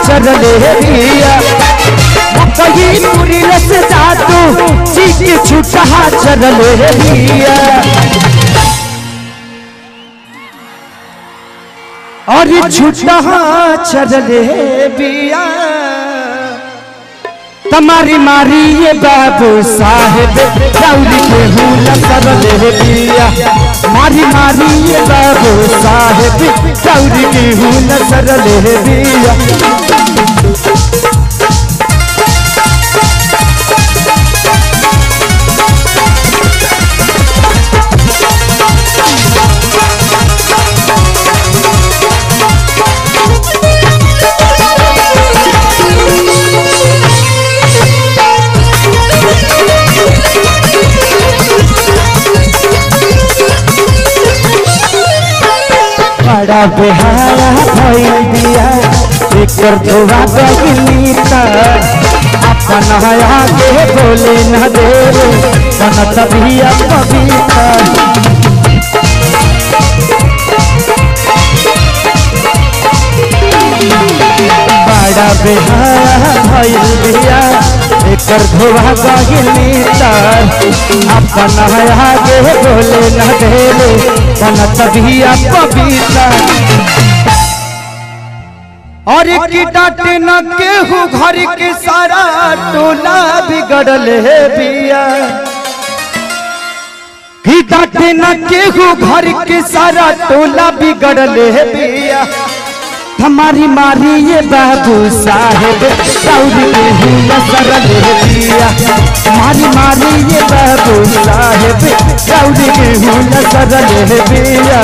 चरले बिया कहीं पूरी रस जादू सीख छुटा चरले बिया और छुटा चरले बिया तुम्हारी मारी ये बाबू साहेब दौड़ी के हूँ सरले बिया मारी मारी ये बाबू साहेब दौड़ी के हूँ सरले बिया बड़ा बेहाया भइल बिया एकर धोवा गइली त अपन आगे बोले न दे बनत बिया पवित्र बड़ा बेहाया भइल बिया एकर धोवा गइली त अपन आगे बोले न दे बनत बिया पवित्र और की डाटे न केहू घर के सारा टोला बिगड़ल है बिया की डाटे न केहू घर के सारा टोला बिगड़ल है बिया हमारी मारी ये बाबू साहेब दौड़ के हुआ सरल है बिया हमारी मारी ये बाबू साहेब दौड़ के हुआ सरल है बिया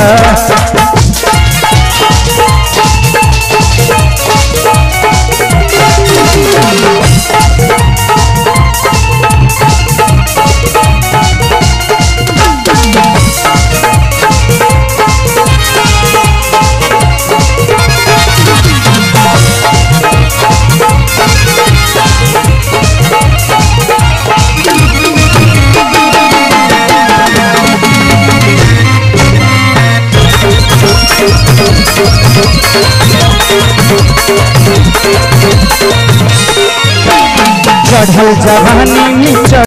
चढ़ल जवानी में